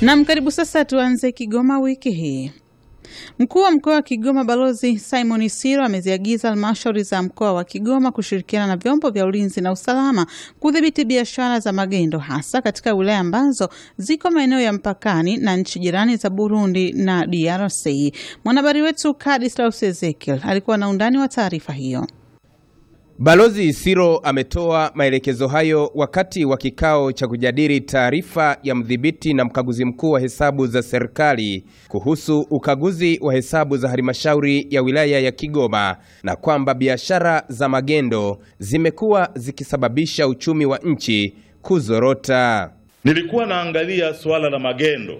Nam, karibu sasa. Tuanze Kigoma wiki hii. Mkuu wa mkoa wa Kigoma Balozi Simon Isiro ameziagiza halmashauri za mkoa wa Kigoma kushirikiana na vyombo vya ulinzi na usalama kudhibiti biashara za magendo hasa katika wilaya ambazo ziko maeneo ya mpakani na nchi jirani za Burundi na DRC. Mwanahabari wetu Kadislaus Ezekiel alikuwa na undani wa taarifa hiyo. Balozi Isiro ametoa maelekezo hayo wakati wa kikao cha kujadili taarifa ya mdhibiti na mkaguzi mkuu wa hesabu za serikali kuhusu ukaguzi wa hesabu za halmashauri ya wilaya ya Kigoma na kwamba biashara za magendo zimekuwa zikisababisha uchumi wa nchi kuzorota. Nilikuwa naangalia suala la magendo,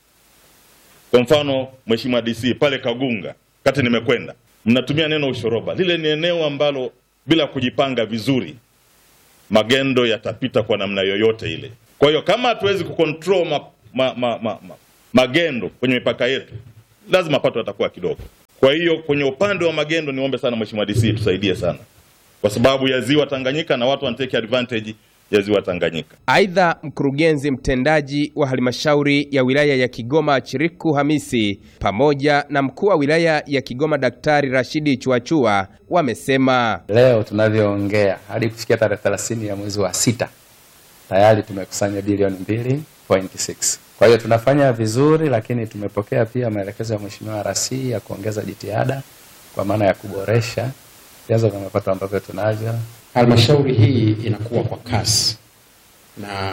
kwa mfano Mheshimiwa DC pale Kagunga, kati nimekwenda, mnatumia neno ushoroba. Lile ni eneo ambalo bila kujipanga vizuri magendo yatapita kwa namna yoyote ile. Kwa hiyo kama hatuwezi kucontrol ma, ma, ma, ma, ma, magendo kwenye mipaka yetu, lazima mapato yatakuwa kidogo. Kwa hiyo kwenye upande wa magendo, niombe sana Mheshimiwa DC tusaidie sana, kwa sababu ya ziwa Tanganyika na watu wanatake advantage ya ziwa Tanganyika. Aidha, mkurugenzi mtendaji wa halmashauri ya wilaya ya Kigoma Chiriku Hamisi pamoja na mkuu wa wilaya ya Kigoma Daktari Rashidi Chuachua wamesema leo tunavyoongea hadi kufikia tarehe 30 ya mwezi wa sita tayari tumekusanya bilioni 2.6. Kwa hiyo tunafanya vizuri, lakini tumepokea pia maelekezo ya Mheshimiwa RC ya kuongeza jitihada kwa maana ya kuboresha vyanzo vya mapato ambavyo tunavyo. Halmashauri hii inakuwa kwa kasi, na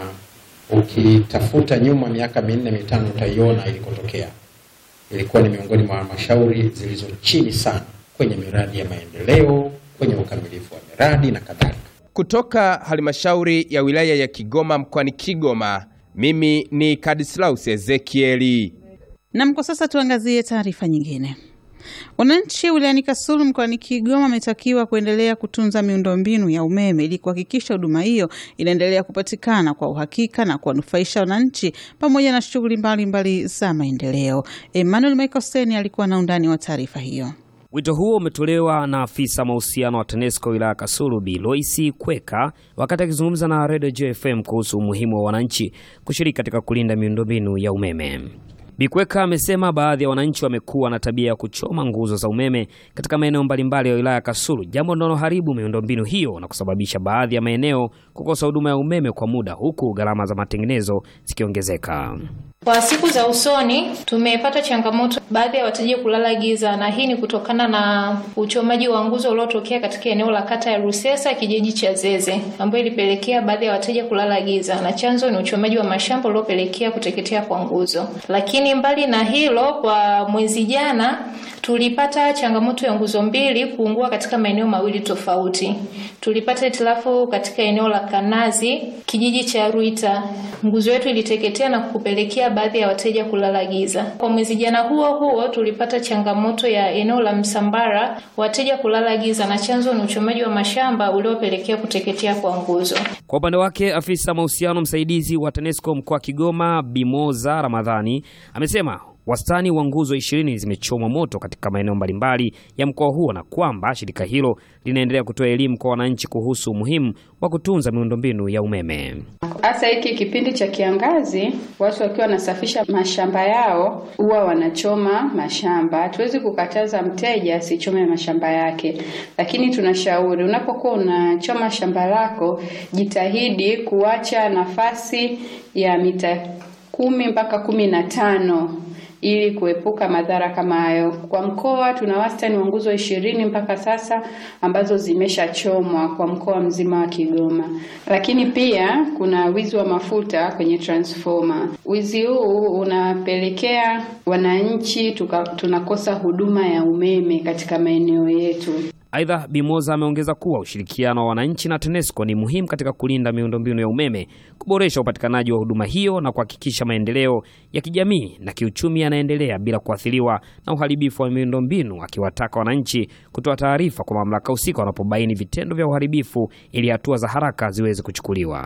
ukitafuta nyuma miaka minne mitano utaiona ilikotokea. Ilikuwa ni miongoni mwa halmashauri zilizo chini sana kwenye miradi ya maendeleo, kwenye ukamilifu wa miradi na kadhalika. kutoka halmashauri ya wilaya ya Kigoma mkoani Kigoma. Mimi ni Kadislaus Ezekieli. Nam, kwa sasa tuangazie taarifa nyingine. Wananchi wilayani Kasulu mkoani Kigoma wametakiwa kuendelea kutunza miundombinu ya umeme ili kuhakikisha huduma hiyo inaendelea kupatikana kwa uhakika na kuwanufaisha wananchi pamoja na shughuli mbalimbali za maendeleo. Emmanuel Michael alikuwa na undani wa taarifa hiyo. Wito huo umetolewa na afisa mahusiano wa TANESCO wilaya ya Kasulu Bi Loisi Kweka wakati akizungumza na Radio JFM kuhusu umuhimu wa wananchi kushiriki katika kulinda miundombinu ya umeme. Bi Kweka amesema baadhi ya wananchi wamekuwa na tabia ya kuchoma nguzo za umeme katika maeneo mbalimbali ya wilaya ya Kasulu, jambo linaloharibu miundombinu hiyo na kusababisha baadhi ya maeneo kukosa huduma ya umeme kwa muda, huku gharama za matengenezo zikiongezeka. Kwa siku za usoni tumepata changamoto baadhi ya wateja kulala giza, na hii ni kutokana na uchomaji wa nguzo uliotokea katika eneo la kata ya Rusesa kijiji cha Zeze, ambayo ilipelekea baadhi ya wateja kulala giza, na chanzo ni uchomaji wa mashamba uliopelekea kuteketea kwa nguzo. Lakini mbali na hilo, kwa mwezi jana tulipata changamoto ya nguzo mbili kuungua katika maeneo mawili tofauti. Tulipata hitilafu katika eneo la Kanazi kijiji cha Ruita, nguzo yetu iliteketea na kupelekea baadhi ya wateja kulala giza. Kwa mwezi jana huo huo tulipata changamoto ya eneo la Msambara, wateja kulala giza, na chanzo ni uchomaji wa mashamba uliopelekea kuteketea kwa nguzo. Kwa upande wake afisa mahusiano msaidizi wa TANESCO mkoa wa Kigoma Bimoza Ramadhani amesema wastani wa nguzo ishirini zimechomwa moto katika maeneo mbalimbali ya mkoa huo na kwamba shirika hilo linaendelea kutoa elimu kwa wananchi kuhusu umuhimu wa kutunza miundombinu ya umeme. Hasa hiki kipindi cha kiangazi, watu wakiwa wanasafisha mashamba yao huwa wanachoma mashamba. Hatuwezi kukataza mteja asichome mashamba yake, lakini tunashauri unapokuwa unachoma shamba lako, jitahidi kuacha nafasi ya mita kumi mpaka kumi na tano ili kuepuka madhara kama hayo. Kwa mkoa tuna wastani wa nguzo ishirini mpaka sasa ambazo zimeshachomwa kwa mkoa mzima wa Kigoma, lakini pia kuna wizi wa mafuta kwenye transformer. Wizi huu unapelekea wananchi tuka, tunakosa huduma ya umeme katika maeneo yetu. Aidha, Bimoza ameongeza kuwa ushirikiano wa wananchi na TANESCO ni muhimu katika kulinda miundombinu ya umeme, kuboresha upatikanaji wa huduma hiyo na kuhakikisha maendeleo ya kijamii na kiuchumi yanaendelea bila kuathiriwa na uharibifu wa miundombinu, akiwataka wananchi kutoa taarifa kwa mamlaka husika wanapobaini vitendo vya uharibifu ili hatua za haraka ziweze kuchukuliwa.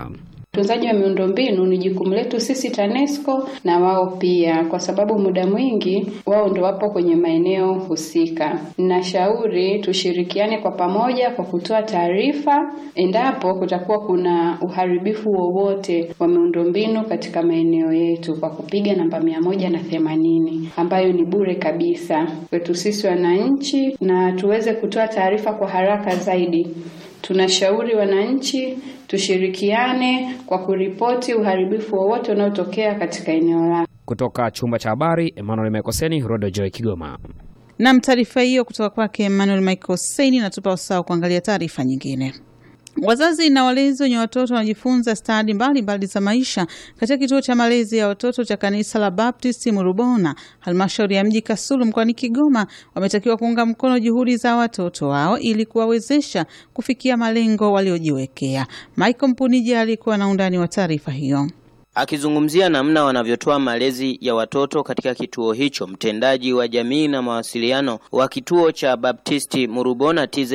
Utunzaji wa miundombinu ni jukumu letu sisi TANESCO na wao pia, kwa sababu muda mwingi wao ndo wapo kwenye maeneo husika. Ninashauri tushirikiane kwa pamoja kwa kutoa taarifa endapo kutakuwa kuna uharibifu wowote wa miundombinu katika maeneo yetu kwa kupiga namba mia moja na themanini ambayo ni bure kabisa kwetu sisi wananchi, na tuweze kutoa taarifa kwa haraka zaidi. Tunashauri wananchi tushirikiane kwa kuripoti uharibifu wowote unaotokea katika eneo lako. Kutoka chumba cha habari, Emmanuel Mekoseni, Rodo Joy, Kigoma. Nam, taarifa hiyo kutoka kwake Emmanuel Michael Saini. Natupa usawa kuangalia taarifa nyingine. Wazazi na walezi wenye watoto wanajifunza stadi mbalimbali za maisha katika kituo cha malezi ya watoto cha kanisa la Baptisti Murubona, halmashauri ya mji Kasulu mkoani Kigoma, wametakiwa kuunga mkono juhudi za watoto wao ili kuwawezesha kufikia malengo waliojiwekea. Michael Mpuniji alikuwa na undani wa taarifa hiyo. Akizungumzia namna wanavyotoa malezi ya watoto katika kituo hicho, mtendaji wa jamii na mawasiliano wa kituo cha Baptisti Murubona TZ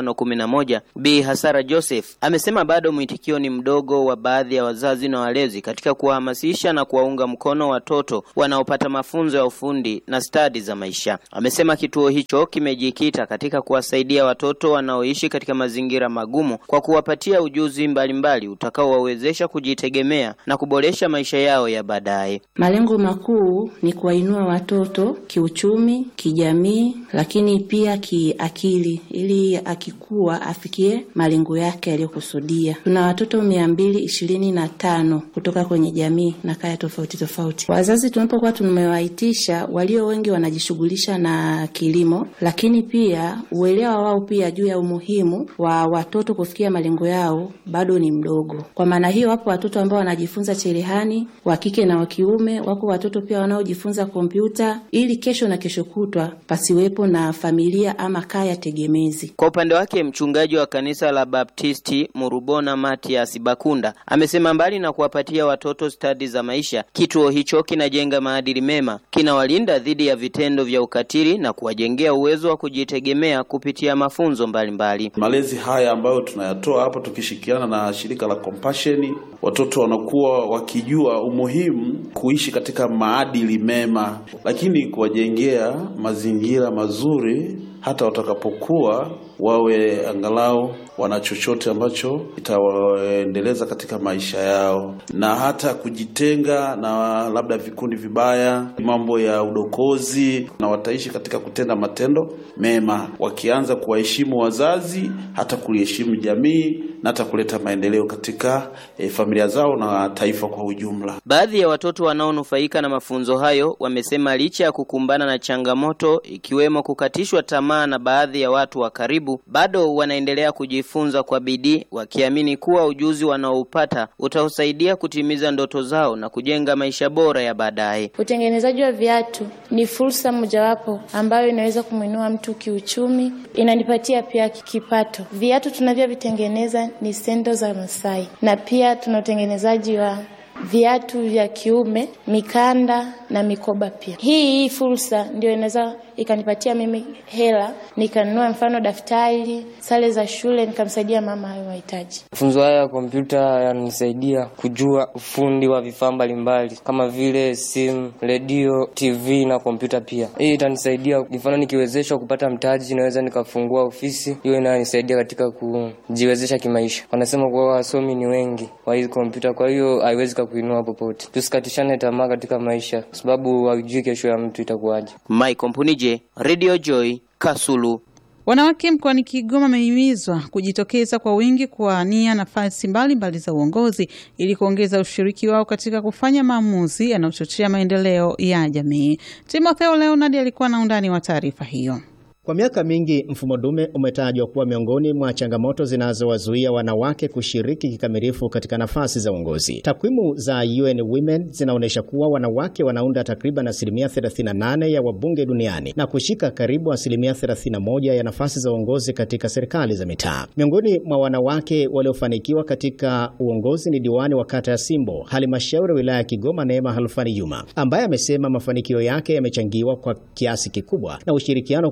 511 Bi Hasara Joseph amesema bado mwitikio ni mdogo wa baadhi ya wazazi na walezi katika kuwahamasisha na kuwaunga mkono watoto wanaopata mafunzo ya ufundi na stadi za maisha. Amesema kituo hicho kimejikita katika kuwasaidia watoto wanaoishi katika mazingira magumu kwa kuwapatia ujuzi mbalimbali utakaowawezesha kujitegemea na kuboresha maisha yao ya baadaye. Malengo makuu ni kuwainua watoto kiuchumi, kijamii, lakini pia kiakili, ili akikua afikie malengo yake yaliyokusudia. Tuna watoto mia mbili ishirini na tano kutoka kwenye jamii na kaya tofauti tofauti. Wazazi tunapokuwa tumewaitisha, walio wengi wanajishughulisha na kilimo, lakini pia uelewa wao pia juu ya umuhimu wa watoto kufikia malengo yao bado ni mdogo. Kwa maana hiyo, wapo watoto ambao wanajifunza cherehani wa kike na wa kiume. Wako watoto pia wanaojifunza kompyuta, ili kesho na kesho kutwa pasiwepo na familia ama kaya tegemezi. Kwa upande wake mchungaji wa kanisa la Baptisti Murubona Matias Bakunda amesema mbali na kuwapatia watoto stadi za maisha, kituo hicho kinajenga maadili mema, kinawalinda dhidi ya vitendo vya ukatili na kuwajengea uwezo wa kujitegemea kupitia mafunzo mbalimbali mbali. Malezi haya ambayo tunayatoa hapa tukishirikiana na shirika la Compassion, watoto wanakuwa wakijua umuhimu kuishi katika maadili mema, lakini kuwajengea mazingira mazuri hata watakapokuwa wawe angalau wana chochote ambacho itawaendeleza katika maisha yao, na hata kujitenga na labda vikundi vibaya, mambo ya udokozi, na wataishi katika kutenda matendo mema, wakianza kuwaheshimu wazazi, hata kuliheshimu jamii na hata kuleta maendeleo katika e, familia zao na taifa kwa ujumla. Baadhi ya watoto wanaonufaika na mafunzo hayo wamesema licha ya kukumbana na changamoto ikiwemo kukatishwa tamaa na baadhi ya watu wa karibu, bado wanaendelea kujifunza kwa bidii, wakiamini kuwa ujuzi wanaoupata utausaidia kutimiza ndoto zao na kujenga maisha bora ya baadaye. Utengenezaji wa viatu ni fursa mojawapo ambayo inaweza kumwinua mtu kiuchumi, inanipatia pia kipato. Viatu tunavyovitengeneza ni sendo za Masai, na pia tuna utengenezaji wa viatu vya kiume, mikanda na mikoba pia. Hii hii fursa ndio inaweza ikanipatia mimi hela nikanunua mfano daftari, sare za shule, nikamsaidia mama hayo mahitaji. Mafunzo haya ya kompyuta yananisaidia kujua ufundi wa vifaa mbalimbali kama vile simu, redio, TV na kompyuta pia. Hii itanisaidia mfano, nikiwezeshwa kupata mtaji, naweza nikafungua ofisi hiyo, inanisaidia katika kujiwezesha kimaisha. Wanasema kuwa wasomi ni wengi wa hizi kompyuta, kwa hiyo haiwezi kakuinua popote. Tusikatishane tamaa katika maisha, kwa sababu haujui kesho ya mtu itakuwaje. Mike Mpunije, Radio Joy, Kasulu. Wanawake mkoani Kigoma wamehimizwa kujitokeza kwa wingi kuwania nafasi mbalimbali za uongozi ili kuongeza ushiriki wao katika kufanya maamuzi yanayochochea maendeleo ya jamii. Timotheo Leonard alikuwa na undani wa taarifa hiyo. Kwa miaka mingi mfumo dume umetajwa kuwa miongoni mwa changamoto zinazowazuia wanawake kushiriki kikamilifu katika nafasi za uongozi. Takwimu za UN Women zinaonyesha kuwa wanawake wanaunda takriban asilimia 38 ya wabunge duniani na kushika karibu asilimia 31 ya nafasi za uongozi katika serikali za mitaa. Miongoni mwa wanawake waliofanikiwa katika uongozi ni diwani wa kata ya Simbo, halmashauri ya wilaya ya Kigoma, Neema Halfani Juma, ambaye amesema mafanikio yake yamechangiwa kwa kiasi kikubwa na ushirikiano kutoka kwa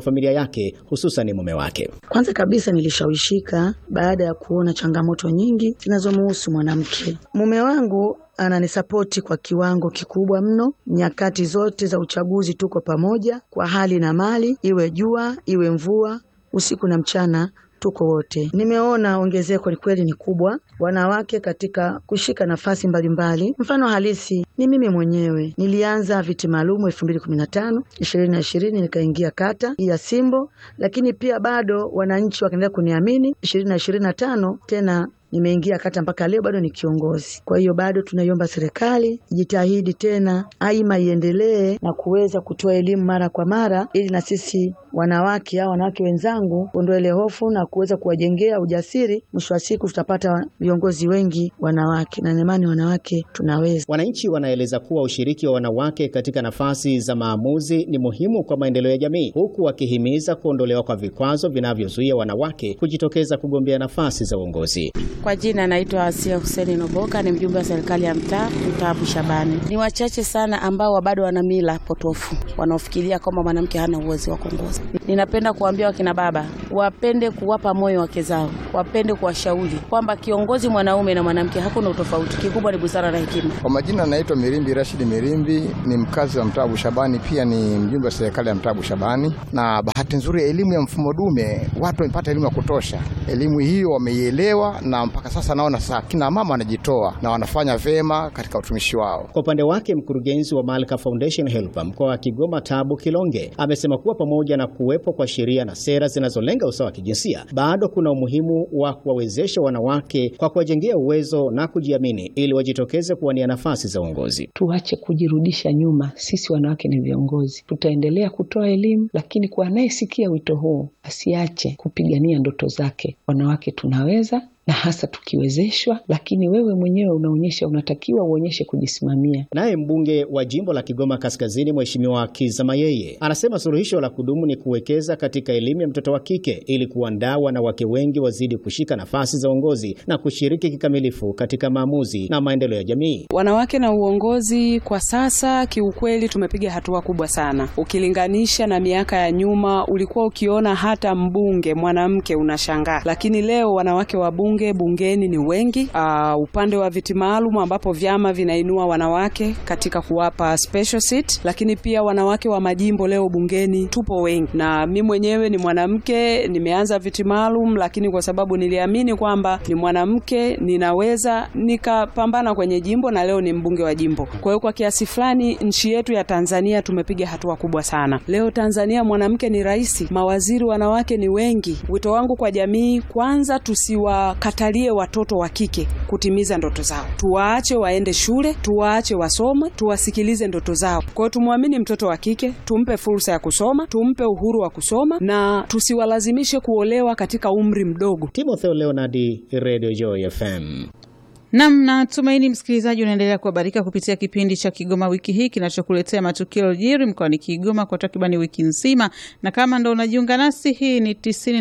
familia yake hususan mume wake. Kwanza kabisa nilishawishika baada ya kuona changamoto nyingi zinazomuhusu mwanamke. Mume wangu ananisapoti kwa kiwango kikubwa mno. Nyakati zote za uchaguzi tuko pamoja kwa hali na mali, iwe jua iwe mvua, usiku na mchana tuko wote. Nimeona ongezeko ni kweli ni kubwa, wanawake katika kushika nafasi mbalimbali. Mfano halisi ni mimi mwenyewe, nilianza viti maalumu elfu mbili kumi na tano ishirini na ishirini nikaingia kata ya Simbo, lakini pia bado wananchi wakaendelea kuniamini. ishirini na ishirini na tano tena nimeingia kata mpaka leo bado ni kiongozi. Kwa hiyo bado tunaiomba serikali ijitahidi tena, aima iendelee na kuweza kutoa elimu mara kwa mara, ili na sisi wanawake au wanawake wenzangu kuondoa ile hofu na kuweza kuwajengea ujasiri. Mwisho wa siku tutapata viongozi wengi wanawake, na imani wanawake tunaweza. Wananchi wanaeleza kuwa ushiriki wa wanawake katika nafasi za maamuzi ni muhimu kwa maendeleo ya jamii, huku wakihimiza kuondolewa kwa vikwazo vinavyozuia wanawake kujitokeza kugombea nafasi za uongozi. Kwa jina naitwa Asia Huseni Noboka, ni mjumbe wa serikali ya mtaa mtaa Bushabani. Ni wachache sana ambao bado wana mila potofu wanaofikiria kwamba mwanamke hana uwezo wa kuongoza. Ninapenda kuambia wakina baba wapende kuwapa moyo wake zao, wapende kuwashauri kwamba kiongozi mwanaume na mwanamke hakuna utofauti, kikubwa ni busara na hekima. Kwa majina naitwa Mirimbi Rashidi Mirimbi, ni mkazi wa mtaa Bushabani, pia ni mjumbe wa serikali ya mtaa Bushabani. Na bahati nzuri elimu ya mfumo dume, watu wamepata elimu ya kutosha. Elimu hiyo wameielewa, na mpaka sasa naona sasa kina mama wanajitoa na wanafanya vema katika utumishi wao. Kwa upande wake mkurugenzi wa Malka Foundation Helper mkoa wa Kigoma Tabu Kilonge amesema kuwa pamoja na kuwepo kwa sheria na sera zinazolenga usawa wa kijinsia, bado kuna umuhimu wa kuwawezesha wanawake kwa kuwajengea uwezo na kujiamini ili wajitokeze kuwania nafasi za uongozi. Tuache kujirudisha nyuma, sisi wanawake ni viongozi. Tutaendelea kutoa elimu, lakini kwa anayesikia wito huu asiache kupigania ndoto zake. Wanawake tunaweza na hasa tukiwezeshwa, lakini wewe mwenyewe unaonyesha, unatakiwa uonyeshe kujisimamia. Naye mbunge wa jimbo la Kigoma Kaskazini, Mheshimiwa Kiza Mayeye, anasema suluhisho la kudumu ni kuwekeza katika elimu ya mtoto wa kike ili kuandaa wanawake wengi wazidi kushika nafasi za uongozi na kushiriki kikamilifu katika maamuzi na maendeleo ya jamii. Wanawake na uongozi kwa sasa, kiukweli tumepiga hatua kubwa sana ukilinganisha na miaka ya nyuma. Ulikuwa ukiona hata mbunge mwanamke unashangaa, lakini leo wanawake wa bunge bungeni ni wengi. Uh, upande wa viti maalum ambapo vyama vinainua wanawake katika kuwapa special seat, lakini pia wanawake wa majimbo leo bungeni tupo wengi, na mi mwenyewe ni mwanamke, nimeanza viti maalum, lakini kwa sababu niliamini kwamba ni mwanamke ninaweza nikapambana kwenye jimbo, na leo ni mbunge wa jimbo. Kwa hiyo kwa kiasi fulani nchi yetu ya Tanzania tumepiga hatua kubwa sana. Leo Tanzania mwanamke ni rais, mawaziri wanawake ni wengi. Wito wangu kwa jamii, kwanza tusiwa katalie watoto wa kike kutimiza ndoto zao, tuwaache waende shule, tuwaache wasome, tuwasikilize ndoto zao. Kwa hiyo tumwamini mtoto wa kike, tumpe fursa ya kusoma, tumpe uhuru wa kusoma na tusiwalazimishe kuolewa katika umri mdogo. Timotheo Leonardi, Radio Joy FM. Nam, natumaini msikilizaji unaendelea kuhabarika kupitia kipindi cha Kigoma wiki hii kinachokuletea matukio yaliyojiri mkoani Kigoma kwa takribani wiki nzima, na kama ndo unajiunga nasi, hii ni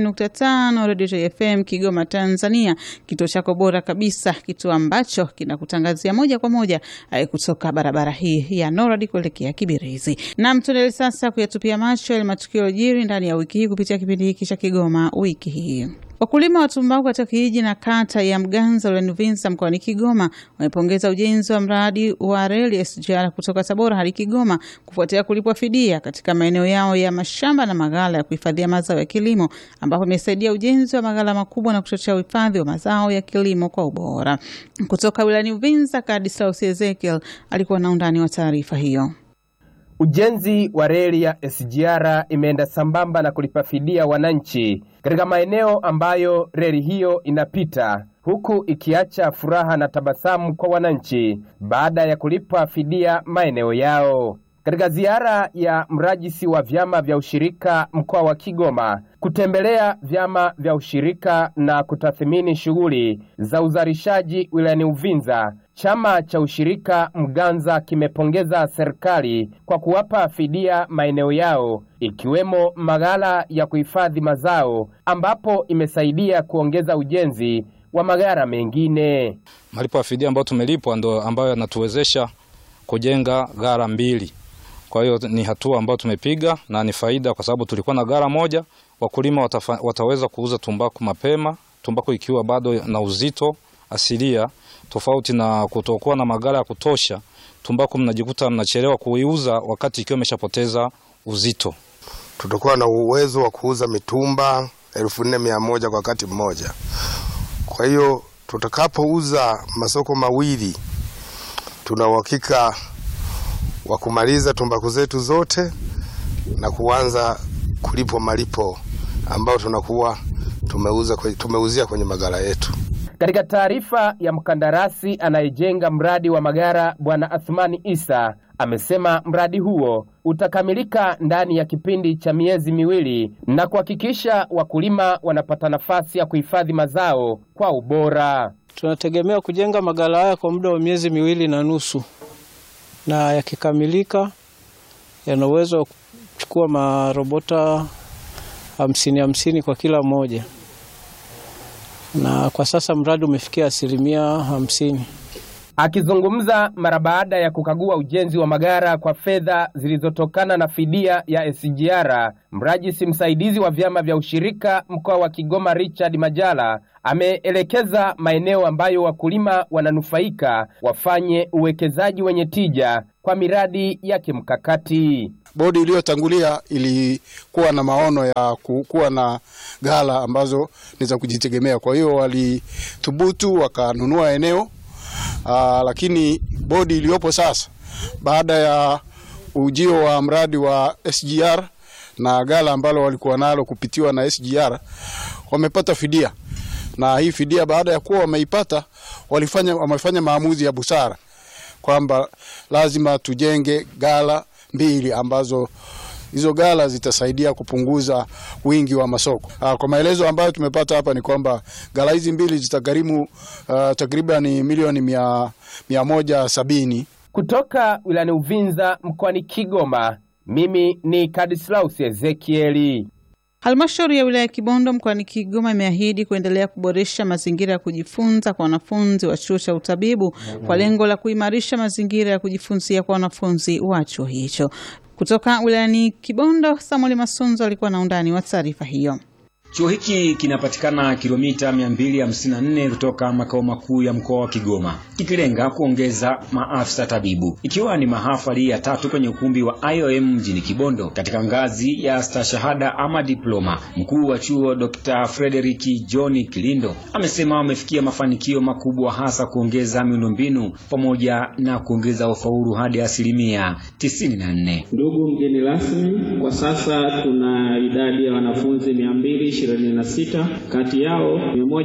90.5 Radio FM Kigoma, Tanzania, kituo chako bora kabisa, kituo ambacho kinakutangazia moja kwa moja kutoka barabara hii ya Noradi kuelekea Kibirizi. Nam, tuendelee sasa kuyatupia macho yale matukio yaliyojiri ndani ya wiki hii kupitia kipindi hiki cha Kigoma wiki hii. Wakulima wa tumbaku katika kijiji na kata ya Mganza wilayani Uvinza mkoani Kigoma wamepongeza ujenzi wa mradi wa reli SGR kutoka Tabora hadi Kigoma kufuatia kulipwa fidia katika maeneo yao ya mashamba na maghala ya kuhifadhia mazao ya kilimo ambapo imesaidia ujenzi wa maghala makubwa na kuchochea uhifadhi wa mazao ya kilimo kwa ubora. Kutoka wilayani Uvinza, Kadislaus Ezekiel alikuwa na undani wa taarifa hiyo. Ujenzi wa reli ya SGR imeenda sambamba na kulipa fidia wananchi katika maeneo ambayo reli hiyo inapita, huku ikiacha furaha na tabasamu kwa wananchi baada ya kulipa fidia maeneo yao. Katika ziara ya mrajisi wa vyama vya ushirika mkoa wa Kigoma kutembelea vyama vya ushirika na kutathmini shughuli za uzalishaji wilayani Uvinza, chama cha ushirika Mganza kimepongeza serikali kwa kuwapa fidia maeneo yao ikiwemo maghala ya kuhifadhi mazao ambapo imesaidia kuongeza ujenzi wa maghala mengine. Malipo ya fidia ambayo tumelipwa ndo ambayo yanatuwezesha kujenga ghala mbili Kwa hiyo ni hatua ambayo tumepiga na ni faida, kwa sababu tulikuwa na gara moja, wakulima watafa, wataweza kuuza tumbaku mapema, tumbaku ikiwa bado na uzito asilia, tofauti na kutokuwa na magara ya kutosha. Tumbaku mnajikuta mnachelewa kuiuza wakati ikiwa imeshapoteza uzito. Tutakuwa na uwezo wa kuuza mitumba elfu nne mia moja kwa wakati mmoja. Kwa hiyo tutakapouza masoko mawili, tuna uhakika wa kumaliza tumbaku zetu zote na kuanza kulipwa malipo ambayo tunakuwa tumeuza, tumeuzia kwenye magara yetu. Katika taarifa ya mkandarasi anayejenga mradi wa Magara, Bwana Athmani Isa amesema mradi huo utakamilika ndani ya kipindi cha miezi miwili na kuhakikisha wakulima wanapata nafasi ya kuhifadhi mazao kwa ubora. Tunategemea kujenga magala haya kwa muda wa miezi miwili na nusu, na yakikamilika yana uwezo wa kuchukua marobota hamsini hamsini kwa kila moja, na kwa sasa mradi umefikia asilimia hamsini. Akizungumza mara baada ya kukagua ujenzi wa magara kwa fedha zilizotokana na fidia ya SGR, mrajisi msaidizi wa vyama vya ushirika mkoa wa Kigoma Richard Majala ameelekeza maeneo ambayo wakulima wananufaika wafanye uwekezaji wenye tija kwa miradi ya kimkakati. Bodi iliyotangulia ilikuwa na maono ya kuwa na ghala ambazo ni za kujitegemea, kwa hiyo walithubutu wakanunua eneo Aa, lakini bodi iliyopo sasa baada ya ujio wa mradi wa SGR na ghala ambalo walikuwa nalo kupitiwa na SGR wamepata fidia, na hii fidia baada ya kuwa wameipata walifanya, wamefanya maamuzi ya busara kwamba lazima tujenge ghala mbili ambazo hizo ghala zitasaidia kupunguza wingi wa masoko. Aa, kwa maelezo ambayo tumepata hapa ni kwamba ghala hizi mbili zitagharimu uh, takriban milioni mia, mia moja sabini. Kutoka wilayani Uvinza mkoani Kigoma, mimi ni Kadislaus Ezekieli. Halmashauri ya wilaya ya Kibondo mkoani Kigoma imeahidi kuendelea kuboresha mazingira ya kujifunza kwa wanafunzi wa chuo cha utabibu kwa lengo la kuimarisha mazingira ya kujifunzia kwa wanafunzi wa chuo hicho. Kutoka wilayani Kibondo, Samuel Masunzo alikuwa na undani wa taarifa hiyo. Chuo hiki kinapatikana kilomita 254 kutoka makao makuu ya mkoa wa Kigoma, kikilenga kuongeza maafisa tabibu, ikiwa ni mahafali ya tatu kwenye ukumbi wa IOM mjini Kibondo katika ngazi ya stashahada ama diploma. Mkuu wa chuo Dr. Frederick John Kilindo amesema wamefikia mafanikio makubwa, hasa kuongeza miundombinu pamoja na kuongeza ufaulu hadi asilimia 94. Ndugu mgeni rasmi, kwa sasa tuna idadi ya wanafunzi mia mbili ishirini na sita kati yao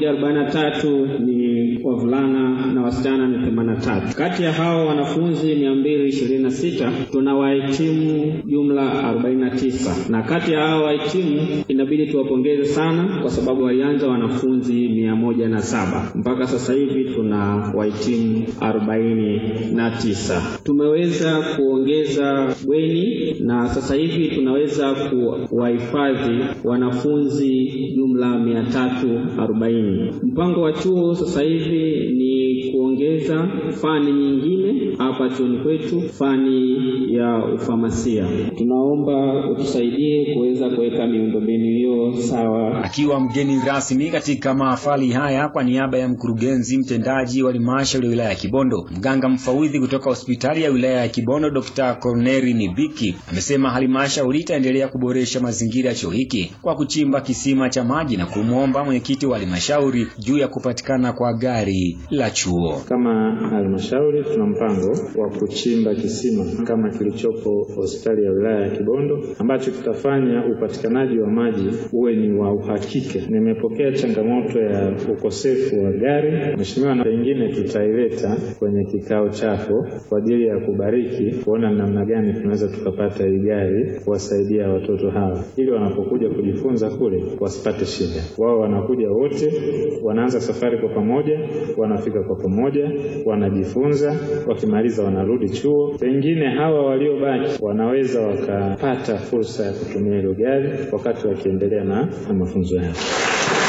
143 ni wavulana na wasichana ni 83. Kati ya hao wanafunzi 226 tuna wahitimu jumla 49, na kati ya hao wahitimu inabidi tuwapongeze sana kwa sababu walianza wanafunzi 107 mpaka sasa hivi tuna wahitimu 49. Tumeweza kuongeza bweni na sasa hivi tunaweza kuwahifadhi wanafunzi jumla mia tatu arobaini. Mpango wa chuo sasa hivi ni kuongeza fani nyingine hapa chuoni kwetu, fani ya ufamasia. Tunaomba utusaidie kuweza kuweka miundombinu hiyo sawa. Akiwa mgeni rasmi katika mahafali haya kwa niaba ya mkurugenzi mtendaji wa halmashauri ya wilaya ya Kibondo, mganga mfawidhi kutoka hospitali ya wilaya ya Kibondo Dr. Corneri Nibiki amesema halmashauri itaendelea kuboresha mazingira ya chuo hiki kwa kuchimba kisima cha maji na kumwomba mwenyekiti wa halmashauri juu ya kupatikana kwa gari la chuo. Kama halmashauri tuna mpango wa kuchimba kisima kama kilichopo hospitali ya wilaya ya Kibondo ambacho kitafanya upatikanaji wa maji uwe ni wa uhakika. Nimepokea changamoto ya ukosefu wa gari, mheshimiwa, na pengine tutaileta kwenye kikao chako kwa ajili ya kubariki, kuona namna gani tunaweza tukapata hii gari kuwasaidia watoto hawa ili wanapokuja kujifunza kule wasipate shida. Wao wanakuja wote, wanaanza safari kwa pamoja, wanafika kwa pamoja, wanajifunza, wakimaliza wanarudi chuo. Pengine hawa waliobaki wanaweza wakapata fursa ya kutumia hilo gari wakati wakiendelea na, na mafunzo yao.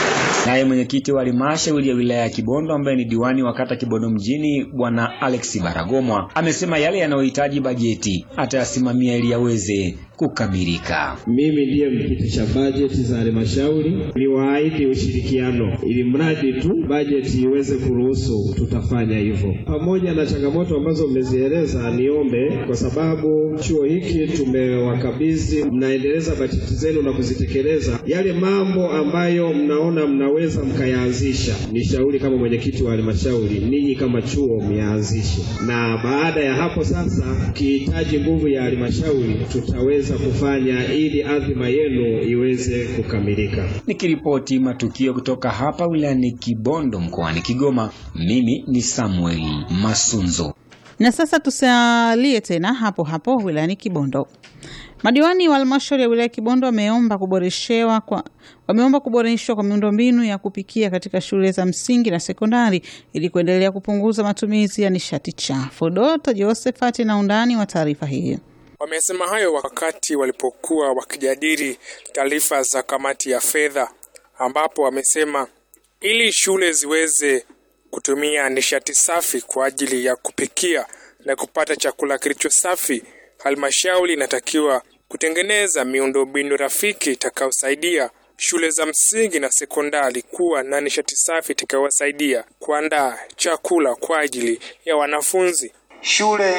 Naye mwenyekiti wa halmashauri ya wilaya ya Kibondo ambaye ni diwani wa kata Kibondo mjini Bwana Alex Baragomwa amesema yale yanayohitaji bajeti atayasimamia ili yaweze kukamilika. Mimi ndiye mpitisha bajeti za halmashauri, niwaahidi ushirikiano ili mradi tu bajeti iweze kuruhusu, tutafanya hivyo. Pamoja na changamoto ambazo mmezieleza, niombe kwa sababu chuo hiki tumewakabidhi, mnaendeleza bajeti zenu na kuzitekeleza. Yale mambo ambayo mnaona mnaweza mkayaanzisha, nishauri kama mwenyekiti wa halmashauri, ninyi kama chuo myaanzishe, na baada ya hapo sasa, ukihitaji nguvu ya halmashauri tutaweza kufanya ili adhima yenu iweze kukamilika. Nikiripoti matukio kutoka hapa wilayani Kibondo mkoani Kigoma, mimi ni Samuel Masunzo. Na sasa tusalie tena hapo hapo wilayani Kibondo. Madiwani wa halmashauri ya wilaya ya Kibondo wameomba kuboreshewa kwa wameomba kuboreshwa kwa miundombinu ya kupikia katika shule za msingi na sekondari ili kuendelea kupunguza matumizi ya nishati chafu. Doto Josephat na undani wa taarifa hiyo. Wamesema hayo wakati walipokuwa wakijadili taarifa za kamati ya fedha, ambapo wamesema ili shule ziweze kutumia nishati safi kwa ajili ya kupikia na kupata chakula kilicho safi, halmashauri inatakiwa kutengeneza miundombinu rafiki itakayosaidia shule za msingi na sekondari kuwa na nishati safi itakayowasaidia kuandaa chakula kwa ajili ya wanafunzi. Shule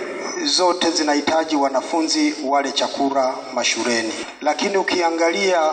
zote zinahitaji wanafunzi wale chakula mashuleni, lakini ukiangalia